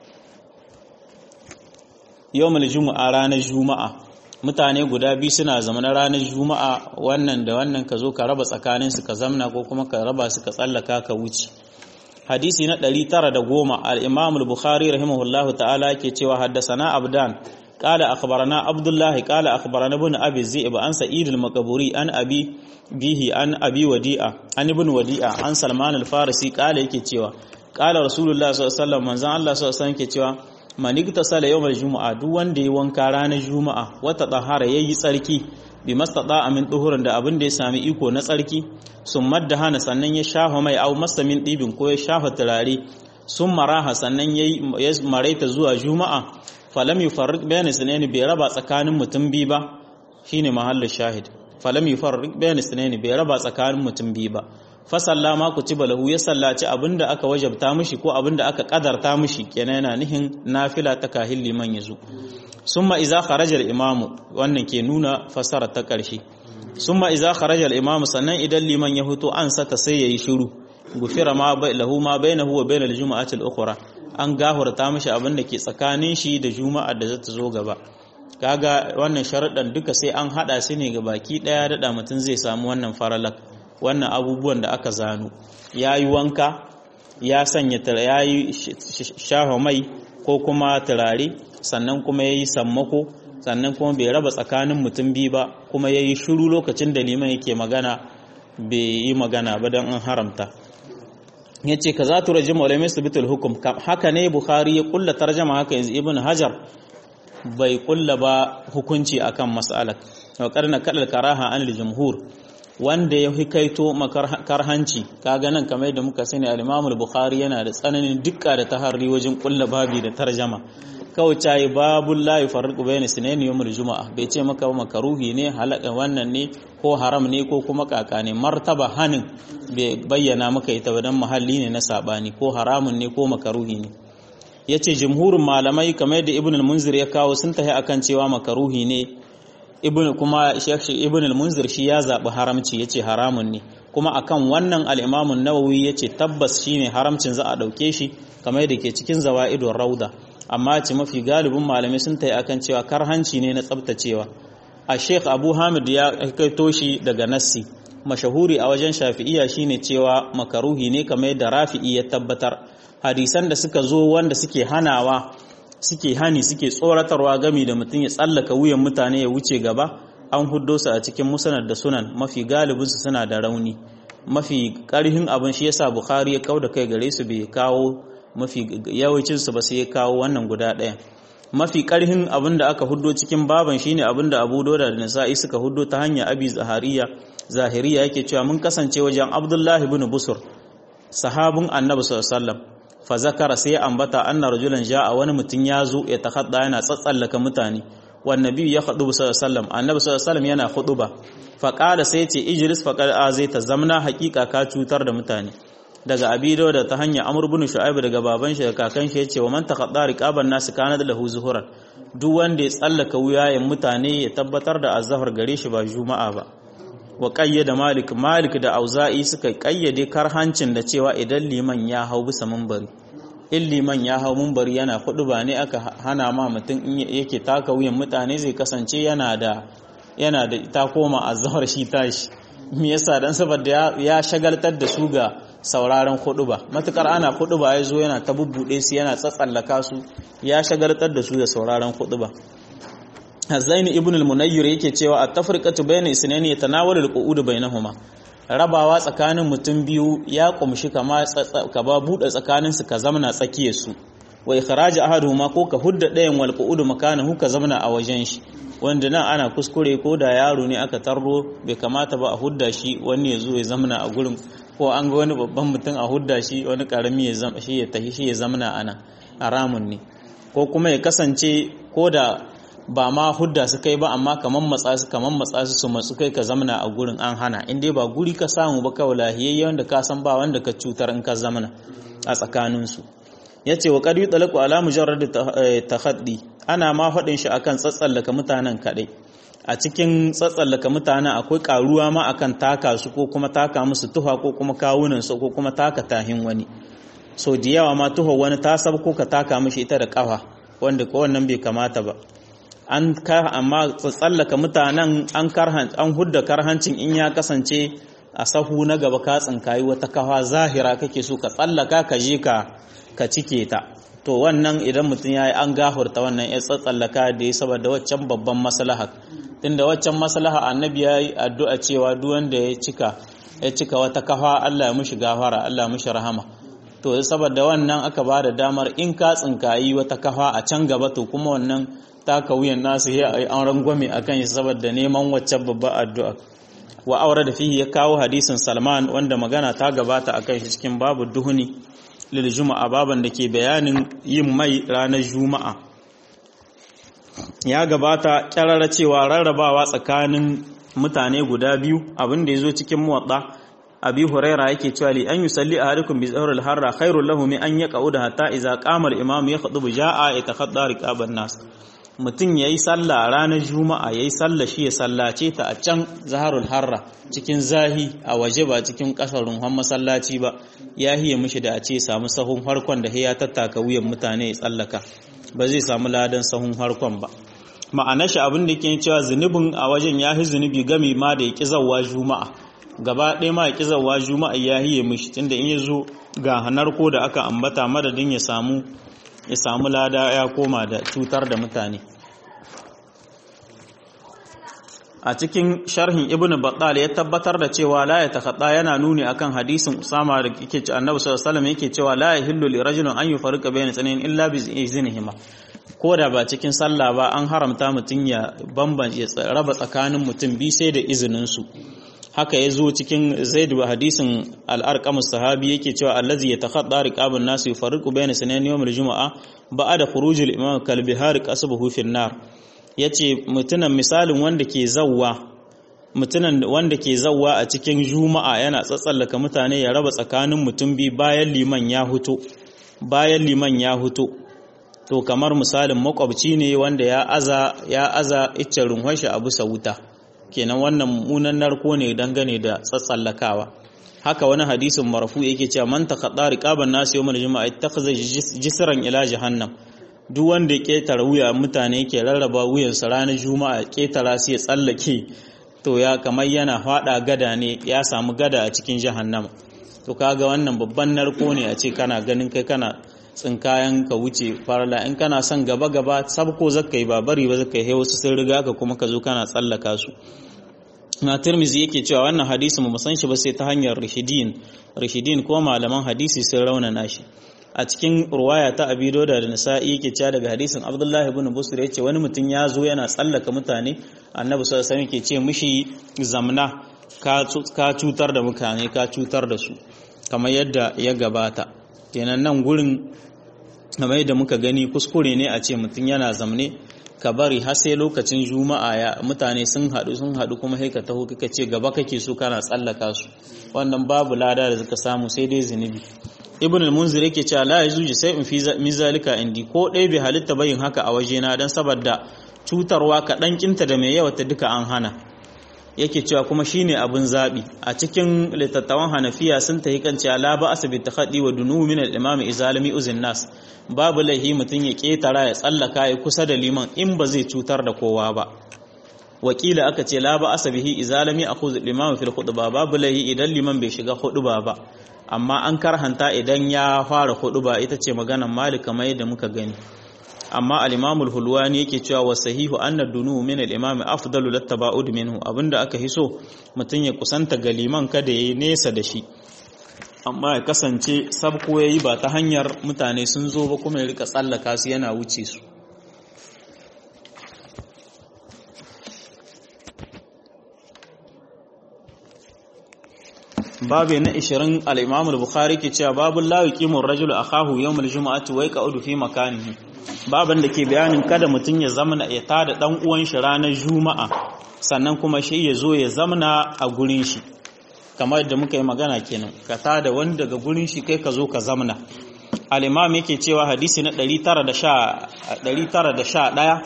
yau juma'a ranar juma'a mutane guda biyu suna zama na ranar juma'a wannan da wannan ka zo ka raba tsakaninsu ka zamna ko kuma ka raba su ka tsallaka ka wuce hadisi na 910 al-imamul bukhari rahimahullahu ta'ala ke cewa haddasa na abdan قال أخبرنا عبد الله قال أخبرنا ابن أبي الزئب عن سعيد المقبوري عن أبي به عن أبي وديعة عن ابن وديعة عن سلمان الفارسي قال yake cewa قال رسول الله صلى الله عليه وسلم manzon Allah sallallahu alaihi wasallam ke cewa manigta sala yawmal juma'a duk wanda ya wanka ranar juma'a wata tahara yayi tsarki bi mastada amin duhurin da abin da ya sami iko na tsarki sun madda hana sannan ya shafa mai au masamin dibin ko ya shafa turare sun maraha sannan ya maraita zuwa juma'a falam yufarriq bayna sunaini bai raba tsakanin mutum biyu ba shine mahallin shahid falam yufarriq bayna sunaini bai raba tsakanin mutum biyu ba fa sallama kutiba lahu ya sallaci abinda aka wajabta mishi ko abinda aka kadarta mishi kenan yana nihin nafila ta kahil liman yazo summa iza kharaja al-imamu wannan ke nuna fasara ta ƙarshe summa iza kharaja al-imamu sannan idan liman ya huto an sata sai yayi shiru gufira ma lahu ma bainahu wa bainal jumu'ati al-ukhra an gahurta mishi abin da ke tsakanin shi da juma'ar da zata zo gaba kaga wannan sharuɗan duka sai an hada su ne ga baki daya da mutum zai samu wannan faralak wannan abubuwan da aka zano yayi wanka ya sanya yayi shafa mai ko kuma turare sannan kuma yayi sammako sannan kuma bai raba tsakanin mutum biyu ba kuma yayi shiru lokacin da liman yake magana bai yi magana ba don an haramta ya ce ka za tu rajin malamai su bitul hukum haka ne bukhari ya kulla tarjama haka yanzu ibn hajar bai kulla ba hukunci akan mas'alar wa karna kadal karaha an jumhur wanda ya hikaito makarhanci kaga nan kamar yadda muka sani al-imam al-bukhari yana da tsananin dukka da taharri wajen kulla babi da tarjama kawai cayi babul la yufarriqu bayna sunaini yawmul juma'a bai ce maka makaruhi ne halaka wannan ne ko haram ne ko kuma kaka ne martaba hanin bai bayyana maka ita dan mahalli ne na sabani ko haramun ne ko makaruhi ne yace jumhurin malamai kamar yadda ibn al-munzir ya kawo sun tahi akan cewa makaruhi ne ibn kuma shaykh ibn al-munzir shi ya zabi haramci yace haramun ne kuma akan wannan al-imam an-nawawi yace tabbas shine haramcin za a dauke shi kamar yadda ke cikin zawaidur rauda amma ce mafi galibin malamai sun tayi akan cewa karhanci ne na tsabtacewa a sheikh abu hamid ya kaito shi daga nassi mashahuri a wajen shafi'iya shine cewa makaruhi ne kamar yadda rafi'i ya tabbatar hadisan da suka zo wanda suke hanawa suke hani suke tsoratarwa gami da mutum ya tsallaka wuyan mutane ya wuce gaba an huddo su a cikin musnad da sunan mafi galibin su suna da rauni mafi karhin abin shi yasa bukhari ya kauda kai gare su bai kawo mafi yawancinsu ba sai ya kawo wannan guda ɗaya mafi ƙarhin abin da aka huddo cikin baban shine abin da abu doda da nasa'i suka huddo ta hanyar abi zahariya zahiriya yake cewa mun kasance wajen abdullahi bin busur sahabin annabi sallallahu fa zakara sai ambata anna rajulan ja'a wani mutum ya zo ya takhadda yana tsatsallaka mutane wan nabi ya khudu sallallahu annabi sallallahu yana khutuba fa qala sai ce ijlis fa qala zai ta zamna haqiqa ka cutar da mutane daga abido da ta hanya amur bin shu'aib daga baban shi da kakan shi yace wa man taqadda riqaban nas kana da lahu zuhuran duk wanda ya tsallaka wuyayen mutane ya tabbatar da azhar gare shi ba juma'a ba wa qayyada malik malik da auza'i suka kayyade karhancin da cewa idan liman ya hau bisa minbari in liman ya hau minbari yana hudu ba ne aka hana ma mutum in yake taka wuyan mutane zai kasance yana da yana da ta koma azhar shi tashi me yasa dan saboda ya shagaltar da su ga sauraron ba matukar ana ba ya zo yana ta bubbuɗe su yana tsatsallaka su ya shagartar da su da sauraron ba Hazaini ibn al-Munayyir yake cewa at-tafriqatu bayna isnayni yatanawalu al-qu'ud bainahuma rabawa tsakanin mutum biyu ya kumshi kama ka ba bude tsakanin su ka zamana tsakiyar su wa ikhraj ahaduhuma ko ka hudda ɗayan wal qu'ud makanahu ka zamana a wajen shi wanda nan ana kuskure ko da yaro ne aka tarro bai kamata ba a hudda shi wani ya zo ya zamana a gurin ko an ga wani babban mutum a hudda shi wani karami ya zama shi ya tafi shi ya zamana ana haramun ne ko kuma ya kasance ko da ba ma hudda su kai ba amma kaman matsa su kaman matsa su su matsu kai ka zamana a gurin an hana in dai ba guri ka samu ba kawai lahiyayye wanda ka san ba wanda ka cutar in ka zamana a tsakanin su yace wa qad yutlaqu ala mujarrad tahaddi ana ma faɗin shi akan tsatsallaka mutanen kadai a cikin tsatsallaka mutanen akwai karuwa ma akan taka su ko kuma taka musu tuha ko kuma kawunan su ko kuma taka tahin wani so da yawa ma tuha wani ta sab ko ka taka mishi ita da kafa wanda ko wannan bai kamata ba an ka amma tsatsallaka mutanen an karhan an hudda karhancin in ya kasance a sahu na gaba ka tsinkayi wata kafa zahira kake so ka tsallaka ka je ka ka cike ta to wannan idan mutum ya yi an gahurta wannan ya tsatsallaka da ya saboda waccan babban maslaha tunda waccan maslaha annabi ya yi addu'a cewa duk wanda ya cika ya cika wata kafa Allah ya mushi gafara Allah ya mushi rahama to saboda wannan aka ba da damar in ka tsinkayi wata kafa a can gaba to kuma wannan taka wuyan nasu ya yi an rangwame a kan shi saboda neman waccan babbar addu'a wa aure da fihi ya kawo hadisin salman wanda magana ta gabata a kan shi cikin babu duhuni lil juma'a baban da ke bayanin yin mai ranar juma'a ya gabata kyarara cewa rarrabawa tsakanin mutane guda biyu abin da ya zo cikin muwaɗa abi huraira yake cewa li an yusalli ahadukum bi zahril harra khairul lahu min an yaqauda hatta idza qama al imam yakhutubu jaa yatakhadda riqaban nas mutum yayi sallah ranar juma'a yayi sallah shi ya sallace ta a can zaharul harra cikin zahi a waje ba cikin kasar ruhan masallaci ba ya hiye mishi da a ce samu sahun harkon da ya tattaka wuyan mutane ya tsallaka ba zai samu ladan sahun harkon ba ma'anar shi abin da ke cewa zunubin a wajen ya hi zunubi gami ma da ya ƙi zawwa juma'a gaba ɗaya ma ya ƙi zawwa juma'a ya hiye mishi tunda in ya zo ga hanar ko da aka ambata madadin ya samu ya samu lada ya koma da cutar da mutane a cikin sharhin ibnu battal ya tabbatar da cewa la ya takhadda yana nuni akan hadisin usama da yake ci annabi sallallahu alaihi wasallam yake cewa la yahillu li rajulin an yufarriqa bayna tsananin illa bi iznihima ko da ba cikin sallah ba an haramta mutum ya bambance raba tsakanin mutum bi sai da izinin su haka ya zo cikin zaid wa hadisin al-arqam sahabi yake cewa allazi yatakhadda riqabun nas yufarriqu bayna sunan yawm al-jumu'a ba'da khurujil imam kalbihar qasbuhu fi nar yace mutunan misalin wanda ke zawwa mutunan wanda ke zawwa a cikin juma'a yana tsatsallaka mutane ya raba tsakanin mutum bi bayan liman ya huto bayan liman ya huto to kamar misalin makwabci ne wanda ya aza ya aza iccen runhon a bisa wuta kenan wannan mummunan narko ne dangane da tsatsallakawa haka wani hadisin marfu yake cewa man taqadda riqaban nas yawmal juma'a ittakhadha jisran ila jahannam duk wanda ya ketara wuya mutane ke rarraba wuyansa ranar juma'a ketara sai ya tsallake to ya kamar yana fada gada ne ya samu gada a cikin jahannama to kaga wannan babban narko ne a ce kana ganin kai kana tsinkayen ka wuce farla in kana son gaba gaba sabko zaka yi ba bari ba zaka yi wasu sun riga ka kuma ka zo kana tsallaka su na tirmizi yake cewa wannan hadisi mu san shi ba sai ta hanyar rishidin rishidin ko malaman hadisi sun raunana shi a cikin ruwaya ta abi doda da nisa'i yake cewa daga hadisin abdullahi ibn busr yace wani mutum ya zo yana tsallaka mutane annabi sallallahu alaihi wasallam ke ce mishi zamna ka cutar da mutane ka cutar da su kamar yadda ya gabata kenan nan gurin kamar yadda muka gani kuskure ne a ce mutum yana zamne ka bari har sai lokacin juma'a ya mutane sun haɗu sun haɗu kuma sai ka taho kika ce gaba kake so kana tsallaka su wannan babu lada da suka samu sai dai zunubi ibn al-munzir yake cewa la yajuju sai in fi mizalika indi ko ɗaya bai halitta bayin haka a wajena dan saboda cutarwa kaɗan kinta da mai yawa ta duka an hana yake cewa kuma shine abin zabi a cikin litattawan hanafiya sun tahi kan cewa la ba asabi takhaddi wa dunu min al-imam izalimi uzin nas babu laihi mutun ya ketara ya tsallaka ya kusa da liman in ba zai cutar da kowa ba wakila aka ce la ba asabihi izalimi akhudh al-imam fil khutbah babu laihi idan liman bai shiga khutba ba amma an karhanta idan ya fara khutba ita ce maganar malik kamar yadda muka gani amma al-imamul hulwani yake cewa wa sahihu anna dunu min al-imam afdalu lattaba'ud minhu abinda aka hiso mutun ya kusanta ga liman kada yayi nesa da shi amma ya kasance sabko yayi ba ta hanyar mutane sun zo ba kuma ya rika tsallaka su yana wuce su babu na 20 al-imam al-bukhari ke cewa babu la yuqimu ar-rajulu akahu yawm al-jum'ati wa yaq'udu fi makanihi baban da ke bayanin kada mutum ya zamana ya tada dan uwan shi ranar juma'a sannan kuma shi ya zo ya zamana a gurin shi kamar da muka yi magana kenan ka tada wani daga gurin shi kai ka zo ka zamana al-imam yake cewa hadisi na 911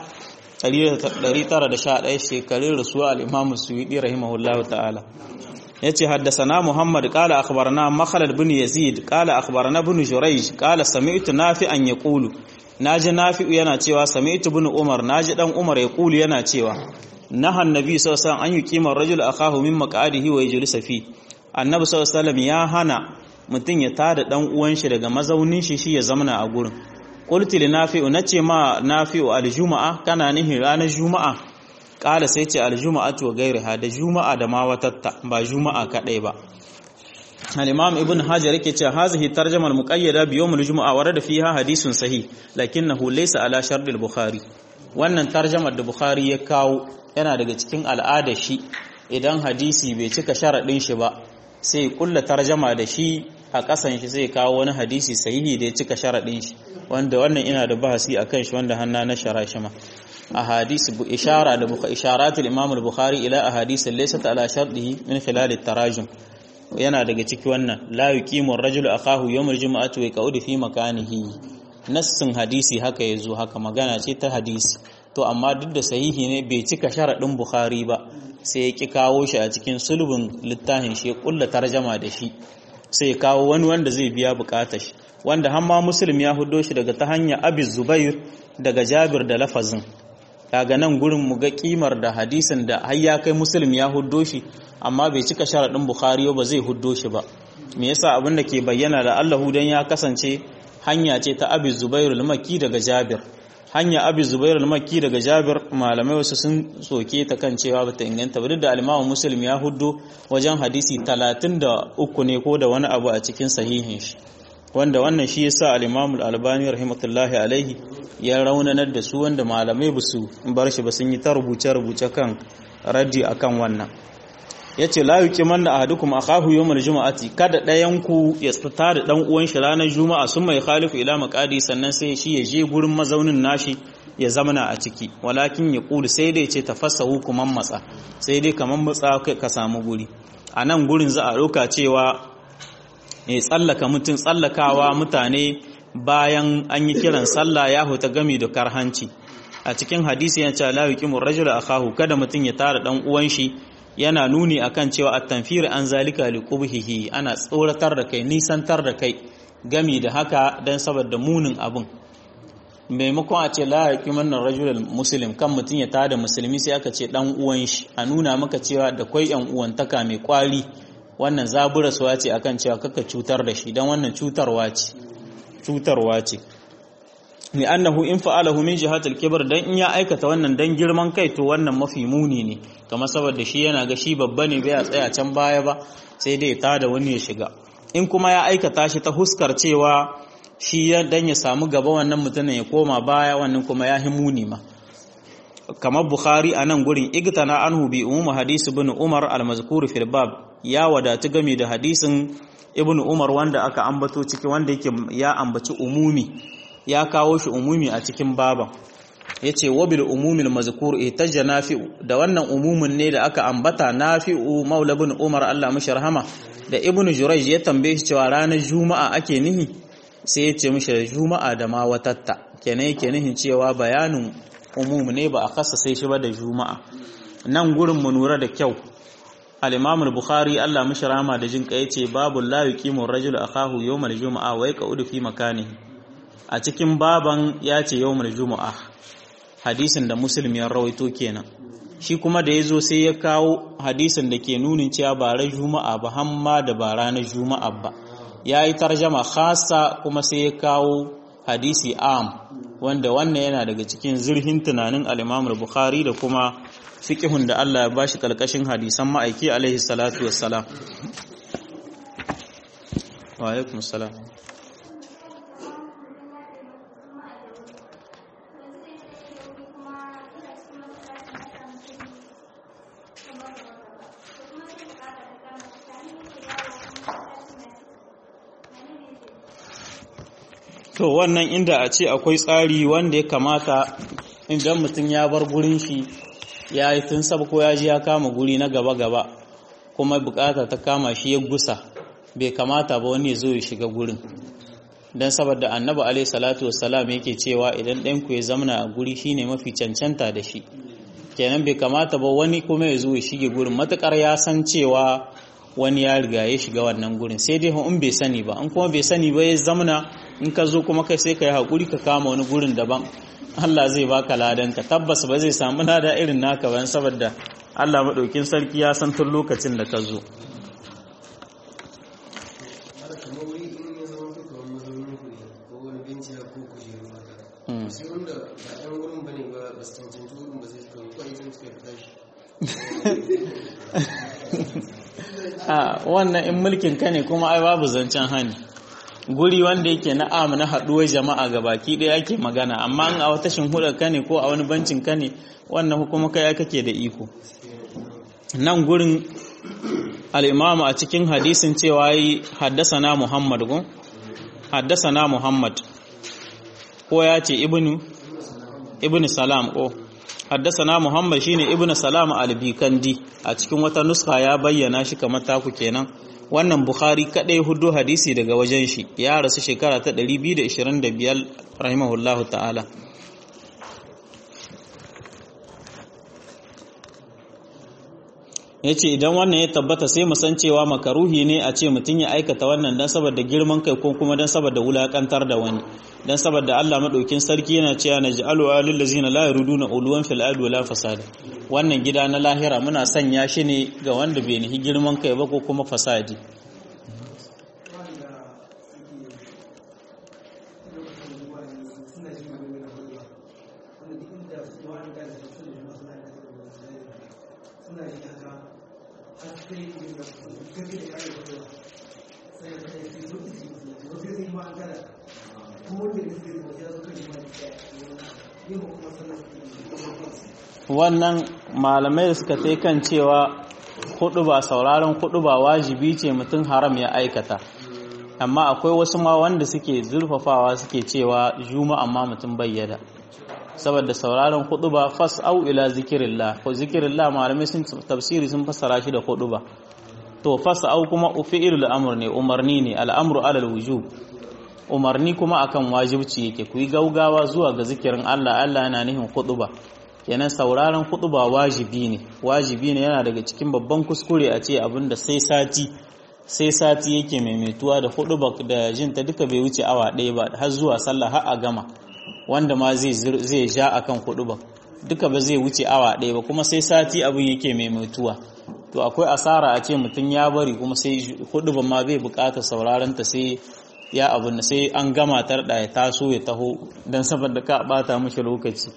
911 shekarun rasuwa al-imam suyudi rahimahullahu ta'ala yace haddathana muhammad qala akhbarana makhlad bin yazid qala akhbarana bin jurayj qala sami'tu nafi'an yaqulu naji nafi'u yana cewa sami'tu bin umar naji dan umar yaqulu yana cewa nahan nabi sallallahu alaihi wasallam an yuqima ar-rajul akahu min maq'adihi wa yajlisa fi annabi sallallahu alaihi wasallam ya hana mutun ya tada dan uwan shi daga mazaunin shi shi ya zamana a gurin qultu li nafi'u nace ma nafi'u al-juma'a kana nihin ranar juma'a kala sai ce aljuma'atu wa gairiha da juma'a da ma watatta ba juma'a kadai ba al-imam ibn hajar yake cewa hazihi tarjama al-muqayyada bi yawm al-jumu'a warada fiha hadithun sahih lakinnahu laysa ala shart al-bukhari wannan tarjamar da bukhari ya kawo yana daga cikin al'ada shi idan hadisi bai cika sharadin shi ba sai kulla tarjama da shi a kasan shi sai kawo wani hadisi sahihi da ya cika sharadin shi wanda wannan ina da bahasi akan shi wanda hanna na shara shi ma ahadith ishara da bukhari isharat al-imam al-bukhari ila ahadith laysat ala shartihi min khilal at-tarajum yana daga ciki wannan la yuqimu ar-rajulu akahu yawm al-jum'ati wa yaqudu fi makanihi nassin hadisi haka yazo haka magana ce ta hadisi to amma duk da sahihi ne bai cika sharadin bukhari ba sai ya ki kawo shi a cikin sulbin littafin shi ya kulla tarjama da shi sai ya kawo wani wanda zai biya bukatar shi wanda hamma muslim ya hudo shi daga ta hanya abi zubair daga jabir da lafazin kaga nan gurin mu ga kimar da hadisin da har ya kai muslim ya huddo shi amma bai cika sharadin bukhari ba zai huddo shi ba me yasa abin da ke bayyana da Allahu dan ya kasance hanya ce ta abi zubair al-makki daga jabir hanya abi zubair al-makki daga jabir malamai wasu sun soke ta kan cewa bata inganta ba duk da al-imamu muslim ya huddo wajen hadisi 33 ne ko da wani abu a cikin sahihin shi wanda wannan shi yasa al-imamu al-albani rahimatullahi alaihi ya raunanar da su wanda malamai ba su bar shi ba sun yi ta rubuce-rubuce kan raddi akan wannan ya ce la yuki manna ahadukum akahu yawmal juma'ati kada ɗayan ku ya tsata da dan uwan shi ranar juma'a sun mai khalifu ila maqadi sannan sai shi ya je gurin mazaunin nashi ya zamana a ciki walakin ya kulu sai dai ce tafassahu kuman matsa sai dai kaman matsa ka samu guri a nan gurin za a ɗauka cewa ya tsallaka mutum tsallakawa mutane bayan an yi kiran sallah ya huta gami da karhanci a cikin hadisi ya ce la yuqimu rajulu akahu kada mutum ya tara dan uwan shi yana nuni akan cewa at-tanfir an zalika liqubhihi ana tsoratar da kai nisantar da kai gami da haka dan saboda munin abun maimakon a ce la yaqiman rajulul muslim kan mutum ya tada musulmi sai aka ce dan uwan shi a nuna maka cewa da kwai yan uwantaka mai kwari wannan zaburaswa ce akan cewa kaka cutar da shi dan wannan cutarwa ce cutarwa ce ni annahu in fa'alahu min jihatil kibr dan in ya aikata wannan dan girman kai to wannan mafi muni ne kamar saboda shi yana ga shi babba ne bai tsaya can baya ba sai dai ta da wani ya shiga in kuma ya aikata shi ta huskar cewa shi dan ya samu gaba wannan mutumin ya koma baya wannan kuma ya muni ma kamar bukhari a nan gurin igtana anhu bi ummu hadisi ibn umar al-mazkur fil bab ya wadatu game da hadisin ibn umar wanda aka ambato ciki wanda yake ya ambaci umumi ya kawo shi umumi a cikin baban ya ce wabil umumil mazkur ihtajja nafi'u da wannan umumin ne da aka ambata nafi'u maula bin umar Allah mashi rahama da ibnu jurayj ya tambaye shi cewa ranar juma'a ake nihi sai ya ce mishi da juma'a da ma watatta kenan yake nihin cewa bayanin umum ne ba a kasa sai shi ba da juma'a nan gurin mu nura da kyau al-imam al-bukhari Allah mashi rahama da jin kai yace babu la yuqimu ar-rajulu akahu yawmal juma'a wa yaqudu fi makanihi a cikin baban ya ce yawmal juma'a hadisin da muslim ya rawaito kenan shi kuma da ya zo sai ya kawo hadisin da ke nunin cewa ba ran juma'a ba hamma da ba ranar juma'a ba ya yi tarjama khasa kuma sai ya kawo hadisi am wanda wannan yana daga cikin zurhin tunanin al-imam bukhari da kuma fiqhun da Allah ya bashi kalkashin hadisan ma'aiki alaihi salatu wassalam wa alaikum salam to wannan inda a ce akwai tsari wanda ya kamata idan mutum ya bar gurin shi ya yi tun sab ko ya ji ya kama guri na gaba-gaba kuma bukata ta kama shi ya gusa bai kamata ba wani ya zo ya shiga gurin don saboda annabi alaihi salatu wassalam yake cewa idan ɗanku ya zamana a guri shine mafi cancanta da shi kenan bai kamata ba wani kuma ya zo ya shige gurin matukar ya san cewa wani ya riga ya shiga wannan gurin sai dai in bai sani ba in kuma bai sani ba ya zamana in ka zo kuma kai sai ka yi haƙuri ka kama wani gurin daban Allah zai baka ladanka tabbas ba zai samu lada irin naka ba saboda Allah maɗaukin sarki ya san tun lokacin da ka zo a wannan in mulkin ka ne kuma ai babu zancen hani guri wanda yake na am na haɗuwar jama'a ga baki ɗaya ake magana amma in a wata shinhuɗar ka ne ko a wani bancin ka ne wannan kuma kai kake da iko nan gurin al'imamu a cikin hadisin cewa yi haddasa na muhammad gun haddasa na muhammad ko ya ce ibnu ibnu salam ko haddasa na muhammad shine ibnu salam albikandi a cikin wata nuska ya bayyana shi kamar taku kenan wannan bukhari kadai hudu hadisi daga wajen shi ya rasu shekara ta 225 rahimahullahu ta'ala ya ce idan wannan ya tabbata sai mu san cewa makaruhi ne a ce mutum ya aikata wannan don saboda girman kai ko kuma don saboda wulakantar da wani don saboda Allah maɗaukin sarki yana cewa na ji'alu alil lazina la yaruduna uluwan fil ardi wala fasada wannan gida na lahira muna sanya shi ne ga wanda bai nihi girman kai ba ko kuma fasadi wannan malamai da suka tai kan cewa hudu ba sauraron hudu ba wajibi ce mutum haram ya aikata amma akwai wasu ma wanda suke zurfafawa suke cewa juma amma mutum bayyada saboda sauraron hudu ba fas au ila zikirillah ko zikirillah malamai sun tafsiri sun fassara shi da hudu ba to fas au kuma fi'ilul amr ne umarni ne al'amru alal wujub umarni kuma akan wajibci yake ku yi gaugawa zuwa ga zikirin Allah Allah yana nihin hudu ba kenan sauraron ba wajibi ne wajibi ne yana daga cikin babban kuskure a ce abinda sai sati sai sati yake maimaituwa da ba da jin ta duka bai wuce awa ɗaya ba har zuwa sallah har a gama wanda ma zai zai ja akan ba duka ba zai wuce awa ɗaya ba kuma sai sati abin yake maimaituwa to akwai asara a ce mutum ya bari kuma sai ba ma bai bukata sauraron ta sai ya abin sai an gama tarda ya taso ya taho don saboda ka bata mishi lokaci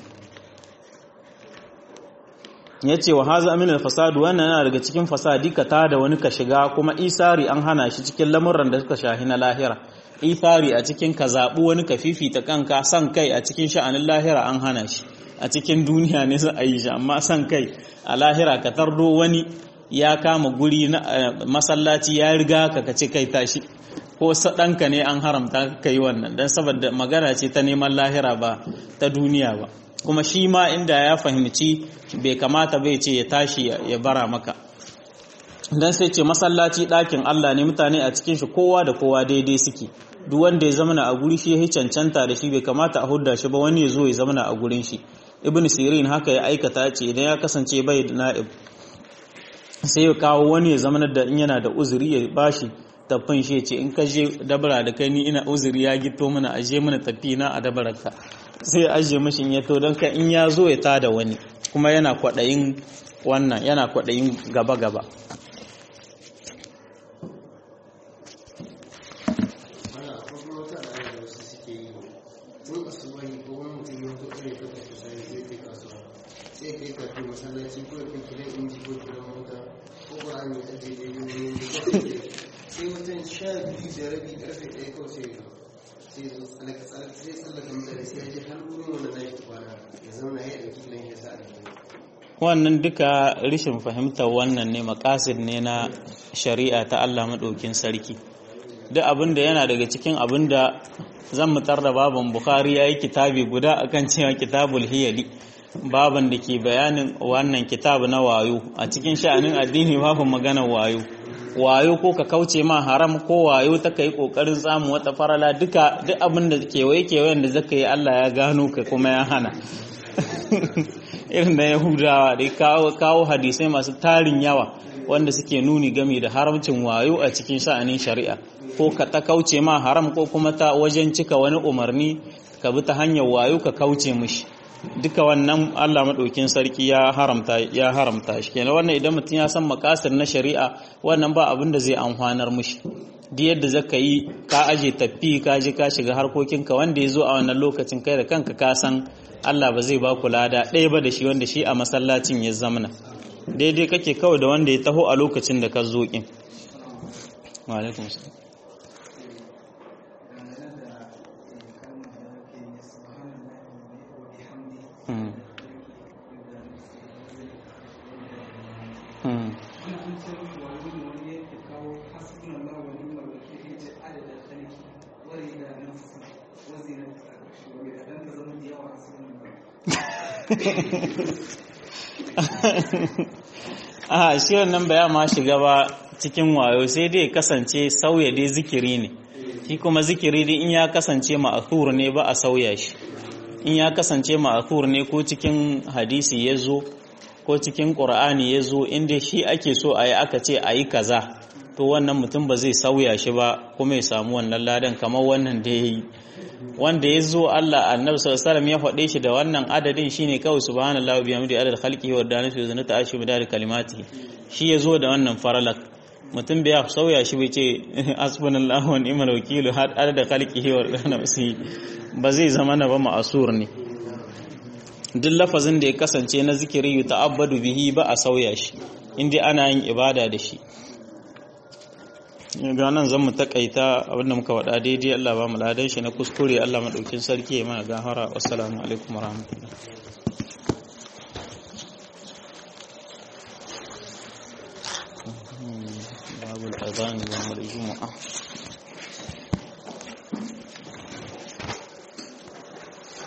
ya ce wa haza amin fasadu wannan yana daga cikin fasadi ka ta da wani ka shiga kuma isari an hana shi cikin lamuran da suka shahi na lahira isari a cikin ka zaɓi wani ka fifita kanka san kai a cikin sha'anin lahira an hana shi a cikin duniya ne za a yi shi amma san kai a lahira ka tardo wani ya kama guri na masallaci ya riga ka ka ce kai tashi ko ɗanka ne an haramta ka yi wannan don saboda magana ce ta neman lahira ba ta duniya ba kuma shi ma inda ya fahimci bai kamata bai ce ya tashi ya bara maka don sai ce masallaci ɗakin Allah ne mutane a cikin shi kowa da kowa daidai suke duk wanda ya zamana a guri shi ya cancanta da shi bai kamata a hudda shi ba wani ya zo ya zamana a gurin shi ibn sirin haka ya aikata ce idan ya kasance bai da na'ib sai ya kawo wani ya zamana da in yana da uzuri ya bashi tafin shi ce in ka je dabara da kai ni ina uzuri ya gito mana aje mana tafi na a dabararka sai ya ajiye mashin ya to don ka in ya zo ya tada wani kuma yana kwaɗayin wannan yana kwaɗayin gaba-gaba sai mutum sha biyu da rabi karfe ɗaya kawai sai sai zo tsalaka tsalaka sai tsallaka mutane sai ya je har wurin wanda na yi kwana ya zauna ya ɗauki gidan ya sa a wannan duka rishin fahimtar wannan ne makasid ne na shari'a ta Allah maɗaukin sarki duk abin da yana daga cikin abin da zan mutar da baban bukhari ya yi kitabi guda akan cewa kitabul hiyali baban da ke bayanin wannan kitabu na wayo a cikin sha'anin addini babu magana wayo wayo ko ka kauce ma haram ko wayo ta kai kokarin samu wata farala duka duk abin da kewaye kewayen da zaka yi Allah ya gano ka kuma ya hana irin da yahudawa da kawo kawo hadisai masu tarin yawa wanda suke nuni game da haramcin wayo a cikin sha'anin shari'a ko ka ta kauce ma haram ko kuma ta wajen cika wani umarni ka bi ta hanyar wayo ka kauce mishi duka wannan Allah maɗaukin sarki ya haramta ya haramta shi kenan wannan idan mutum ya san makasir na shari'a wannan ba abin da zai amfanar mishi duk yadda zaka yi ka aje tafi ka je ka shiga harkokinka wanda ya zo a wannan lokacin kai da kanka ka san Allah ba zai ba ku lada ɗaya ba da shi wanda shi a masallacin ya zamana daidai kake kawai da wanda ya taho a lokacin da ka zo kin wa alaikum salam Hmm. Hmm. a shi wannan baya ma shiga ba cikin wayo sai dai kasance sauya dai zikiri ne shi kuma zikiri dai in ya kasance ma'athur ne ba a sauya shi in ya kasance ma'athur ne ko cikin hadisi ya zo ko cikin ƙur'ani ya zo inda shi ake so a yi aka ce a yi kaza to wannan mutum ba zai sauya shi ba kuma ya samu wannan ladan kamar wannan da ya yi wanda ya zo Allah annabi sallallahu alaihi ya faɗe shi da wannan adadin shine kawai subhanallahi wa bihamdihi adad khalqihi wa danatu wa zinata arshi bi dari kalimatihi shi ya zo da wannan faralak mutum bai sauya shi bai ce hasbunallahu wa ni'mal wakil har adad khalqihi wa danatu ba zai zama na ba ma'asur ne duk lafazin da ya kasance na zikiri yu ta'abbadu bihi ba a sauya shi inda ana yin ibada da shi ga nan zan mu takaita abinda muka wada daidai Allah ba mu ladan shi na kuskure Allah madaukin sarki ya mana gahara wassalamu alaikum warahmatullahi babul adhan wa jumu'ah